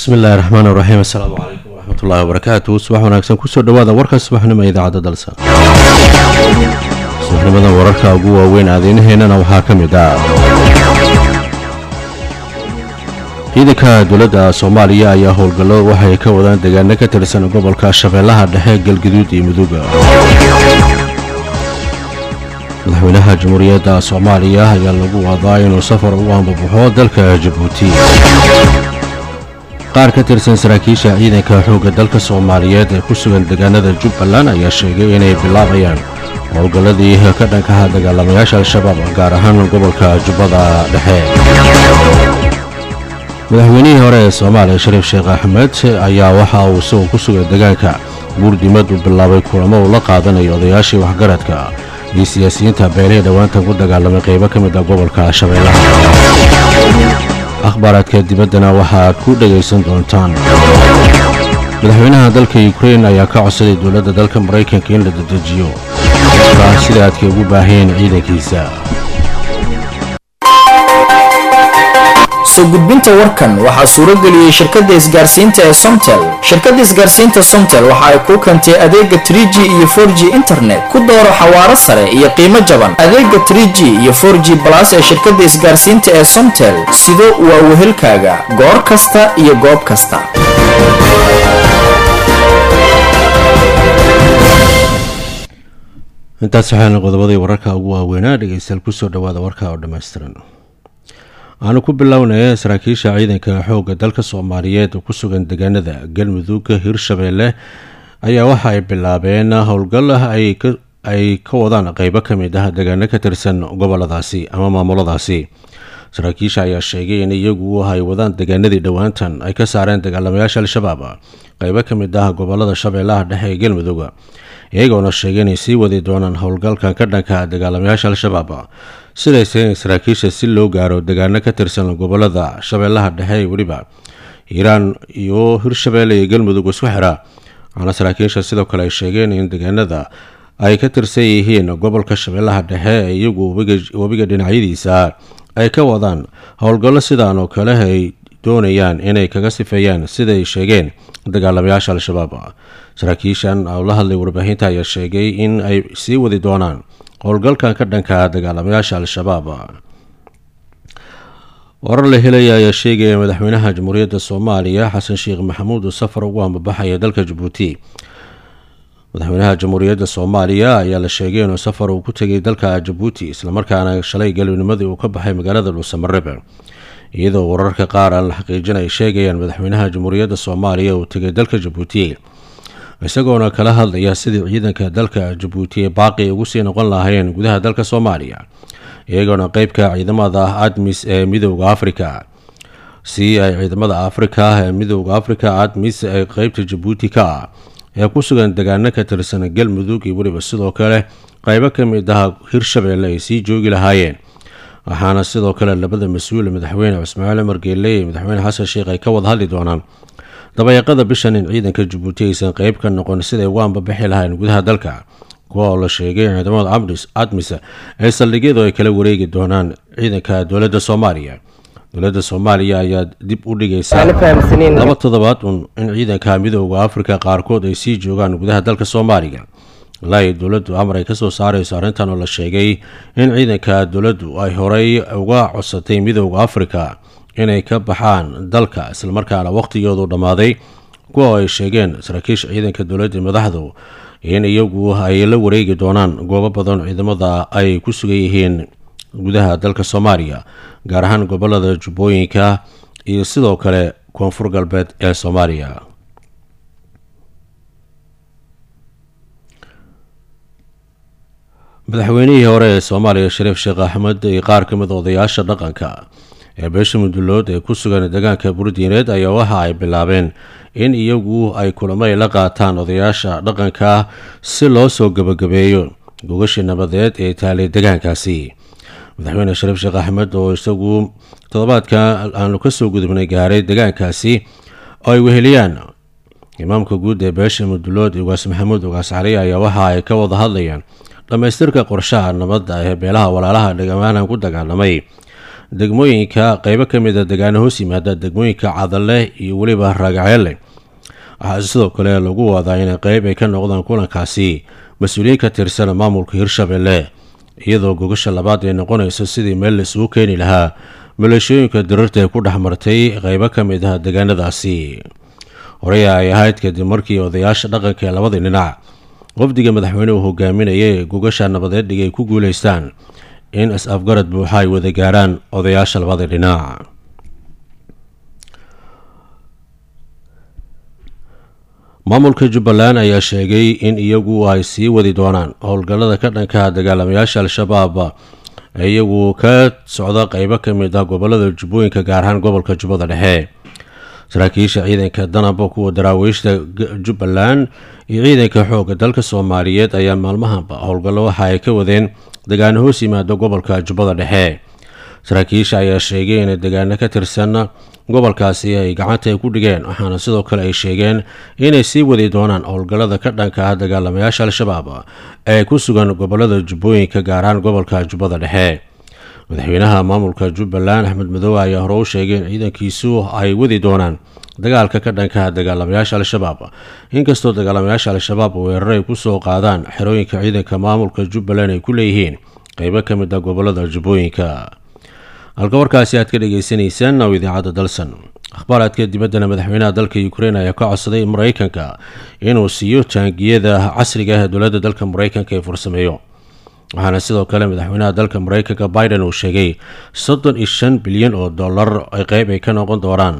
bismi illaahi raxmaan iraxiim assalaamu calaykum waraxmatullaahi wabarakaatu subax wanaagsan kusoo dhawaada warka subaxnimo ee idaacadda dalsa subaxnimadan wararka ugu waaweyn aadeynaheennana waxaa ka mid ah ciidanka dowladda soomaaliya ayaa howlgallo waxay ka wadaan deegaano ka tirsan gobolka shabeellaha dhexe galgaduud iyo muduga madaxweynaha jamhuuriyadda soomaaliya ayaa lagu wadaa inuu safar ugu ambabaxo dalka jabuuti qaar ka tirsan saraakiisha ciidanka xoogga dalka soomaaliyeed ee ku sugan deegaanada jubbaland ayaa sheegay inay bilaabayaan howlgalladii ka dhankaha dagaalamayaasha al-shabaab gaar ahaan gobolka jubbada dhexe madaxweynihii hore ee soomaaliya shariif sheekh axmed ayaa waxa uu isagoo ku sugan deegaanka buurdimad uu bilaabay kulamo uu la qaadanayo odayaashii waxgaradka iyo siyaasiyiinta beelihii dhowaantan ku dagaalamay qaybo ka mid ah gobolka shabeellaha akhbaaraadka dibaddana waxaad ku dhegaysan doontaan madaxweynaha dalka yukrain ayaa ka codsaday dowladda dalka maraykanka in la dedejiyo dadka sida aadkay ugu baaheen ciidankiisa soo gudbinta warkan waxaa suuro geliyey shirkadda isgaarsiinta ee somtel shirkadda isgaarsiinta somtel waxa ay kuu keentay adeega trig iyo for g internet ku dooro xawaaro sare iyo qiimo jaban adeega trg iyo for g balas ee shirkadda isgaarsiinta ee somtel sido waa wehelkaaga goor kasta iyo goob kasta intaas waxaana qodobadii wararka ugu waaweynaa dhegeystayaal kusoo dhawaada warka oo dhammaystiran waxaanu ku bilownaya saraakiisha ciidanka xoogga dalka soomaaliyeed oo ku sugan deegaanada galmudug hirshabeelle ayaa waxa ay bilaabeen howlgal ay ka wadaan qeybo ka mid ah deegaano ka tirsan goboladaasi ama maamuladaasi saraakiisha ayaa sheegay in iyagu ay wadaan deegaanadii dhowaantan ay ka saareen dagaalamayaasha al-shabaab qeybo ka mid ah gobolada shabeellaha dhexe ee galmudug iyagoona sheegay inay sii wadi doonaan howlgalkan ka dhanka dagaalamayaasha al-shabaab siday seen saraakiisha si loo gaaro deegaano ka tirsan gobolada shabeellaha dhexe ee weliba hiiraan iyo hirshabeelle iyo galmudug isku xira waxaana saraakiisha sidoo kale ay sheegeen in deegaanada ay ka tirsan yihiin gobolka shabeellaha dhexe ee iyagu webiga dhinacyadiisa ay ka wadaan howlgallo sidaan oo kale ay doonayaan inay kaga sifeeyaan siday sheegeen dagaalamayaasha al-shabaab saraakiishan oo la hadlay warbaahinta ayaa sheegay in ay sii wadi doonaan howlgalkan ka dhanka dagaalamayaasha al-shabaab warar la helaya ayaa sheegaya madaxweynaha jamhuuriyadda soomaaliya xasan sheekh maxamuud uu safar ugu ambabaxaya dalka jabuuti madaxweynaha jamhuuriyadda soomaaliya ayaa la sheegay inuu safar uu ku tegay dalka jabuuti islamarkaana shalay galabnimadii uu ka baxay magaalada dhuusamareeb iyadoo wararka qaar aan la xaqiijin ay sheegayaan madaxweynaha jamhuuriyadda soomaaliya uu tegay dalka jabuuti isagoona kala hadlaya sidii ciidanka dalka jabuuti ee baaqi ugu sii noqon lahaayeen gudaha dalka soomaaliya iyagoona qeybka ciidamada admis ee midooda afrika si ay ciidamada afrika ee midooda afrika admis ee qeybta jabuuti ka ah ee ku sugan deegaano ka tirsan galmudug iyo weliba sidoo kale qeybo ka mid ah hirshabeelle ay sii joogi lahaayeen waxaana sidoo kale labada mas-uul madaxweyne cismaaciil cumar geelle iyo madaxweyne xasan sheekh ay ka wada hadli doonaan dabayaaqada bishan in ciidanka jabuuti aysan qeyb ka noqon siday ugu ambabixi lahayn gudaha dalka kuwa oo la sheegay in ciidamada admis ay saldhigyadu ay kala wareegi doonaan ciidanka dowladda soomaaliya dowladda soomaaliya ayaa dib u dhigaysa laba toddobaad un in ciidanka midooda afrika qaarkood ay sii joogaan gudaha dalka soomaaliya ilaa dowladdu amar ay kasoo saarayso arrintan oo la sheegay in ciidanka dowladdu ay horey uga codsatay midooda afrika inay ka baxaan dalka islamarkaana waqhtigoodu dhammaaday kuwa oo ay sheegeen saraakiisha ciidanka dowladda madaxdu in iyagu ay la wareegi doonaan goobo badan ciidamada ay ku sugan yihiin gudaha dalka soomaaliya gaar ahaan gobolada jubbooyinka iyo sidoo kale koonfur galbeed ee soomaaliya madaxweynihii hore ee soomaaliya shariif sheekh axmed iyo qaar ka mid odayaasha dhaqanka ee beesha mudullood ee ku sugan deegaanka burdiineed ayaa waxa ay bilaabeen in iyagu ay kulamo ay la qaataan odayaasha dhaqanka si loo soo gebagabeeyo gogashii nabadeed ee taalay deegaankaasi madaxweyne shariif sheekh axmed oo isagu toddobaadka aanu kasoo gudubnay gaaray deegaankaasi oo ay weheliyaan imaamka guud ee beesha mudullood ugaas maxamuud ugaas cali ayaa waxa ay ka wada hadlayaan dhammaystirka qorshaha nabadda ee beelaha walaalaha dhegamaanhan ku dagaalamay degmooyinka qeybo ka mid a degaano hoos yimaada degmooyinka cadale iyo weliba raagaceelle waxaa sidoo kale lagu wadaa inay qeyb ay ka noqdaan kulankaasi mas-uuliyiin ka tirsan maamulka hirshabelle iyadoo gogasha labaad ay noqonayso sidii meel la isugu keeni lahaa maleeshooyinka dirarta ee ku dhex martay qeybo ka mid ah degaanadaasi horey ay ahayd kadib markii odayaasha dhaqanka ee labadii dhinac wafdiga madaxweynuhu hogaaminaya ee gogasha nabadeed dhig ay ku guuleystaan in is-afgarad buuxa ay wada gaarhaan odayaasha labadii dhinac maamulka jubbaland ayaa sheegay in iyagu ay sii wadi doonaan howlgallada ka dhanka dagaalamayaasha al-shabaab ee iyagu ka socda qeybo ka mid ah gobolada jubbooyinka gaar ahaan gobolka jubbada dhexe saraakiisha ciidanka danaba kuwa daraawiishta jubbaland iyo ciidanka xoogga dalka soomaaliyeed ayaa maalmahanba howlgallo waxa ay ka wadeen degaano hoos yimaado gobolka jubbada dhexe saraakiisha ayaa sheegay inay degaano ka tirsan gobolkaasi ay gacanta ay ku dhigeen waxaana sidoo kale ay sheegeen inay sii wadi doonaan howlgallada ka dhanka ah dagaalamayaasha al-shabaab ee ku sugan gobolada jubbooyinka gaar ahaan gobolka jubbada dhexe madaxweynaha maamulka jubbaland axmed madoobe ayaa hore u sheegay in ciidankiisu ay wadi doonaan dagaalka ka dhanka dagaalamayaasha al-shabaab inkastoo dagaalamayaasha al-shabaab weerar ay kusoo qaadaan xerooyinka ciidanka maamulka jubbaland ay ku leeyihiin qeybo ka mid ah gobolada jubbooyinka halka warkaasi aad ka dhagaysanaysaan oo idaacadda dalsan akhbaaraadka dibaddana madaxweynaha dalka ukrein ayaa ka codsaday maraykanka inuu siiyo taangiyada casriga ah ee dowladda dalka maraykanka ee farsameeyo waxaana sidoo kale madaxweynaha dalka maraykanka biden uu sheegay soddon iyo shan bilyan oo dollar ay qeyb ay ka noqon doonaan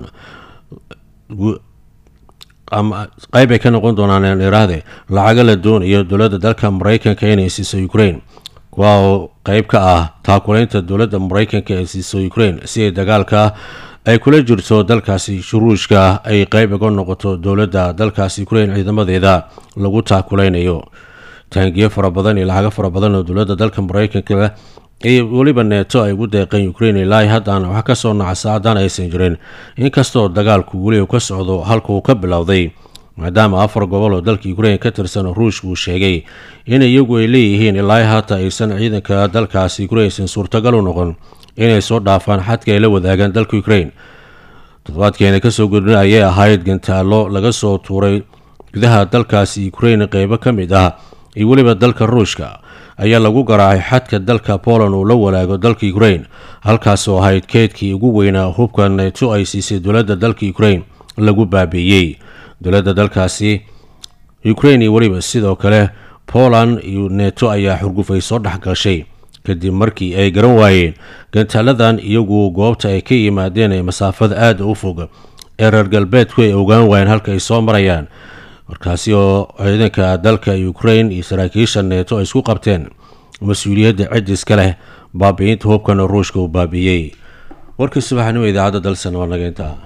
ama qeyb ay ka noqon doonaan iraahde lacaga la doonayo dowladda dalka maraykanka inay siiso ukraine kuwa oo qeyb ka ah taakulaynta dowladda maraykanka ee siiso ukraine si ay dagaalka ay kula jirto dalkaasi shuruushka ay qeyb uga noqoto dowladda dalkaasi ukraine ciidamadeeda lagu taakulaynayo taangiyo fara badan iyo lacago fara badan oo dowladda dalka maraykanka iyo weliba neeto ay ugu deeqeen ukraine ilaa haddaan wax ka soo nacsa haddaan aysan jirin inkastoo dagaalku weli uu ka socdo halka uu ka bilowday maadaama afar gobol oo dalka ukraine ka tirsan ruushka uu sheegay in iyagu ay leeyihiin ilaa haata aysan ciidanka dalkaasi ukraine aysan suurtagal u noqon inay soo dhaafaan xadka ay la wadaagaan dalka ukraine toddobaadkeena kasoo gudbin ayay ahayd gantaalo laga soo tuuray gudaha dalkaasi ukraine qeybo ka mid ah iyo weliba dalka ruushka ayaa lagu garaacay xadka dalka poland uu la walaago dalka ukraine halkaasoo ahayd keydkii ugu weynaa hubka neeto ay siisay dowladda dalka ukraine lagu baabiiyey dowladda dalkaasi ukraine iyo weliba sidoo kale poland iyo neeto ayaa xurgufay soo dhexgashay kadib markii ay garan waayeen gantaaladan iyagu goobta ay ka yimaadeen ee masaafada aada u fog ee reer galbeedku ay ogaan waayeen halka ay soo marayaan markaasi oo ciidanka dalka ukraine iyo saraakiisha neeto ay isku qabteen mas-uuliyadda cidiska leh baabi'inta hubkana ruushka uu baabiiyey warkii subaxnimo idaacadda dalsan waa nageynta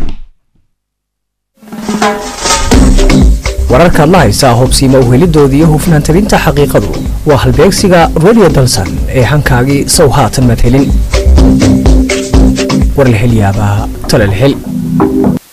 wararkaad la haysaa hubsiima uhelidoodii iyo hufnaan tabinta xaqiiqadu waa halbeegsiga radio dalsan ee hankaagii sow haatan madhelin warlahelyaabaha talalhel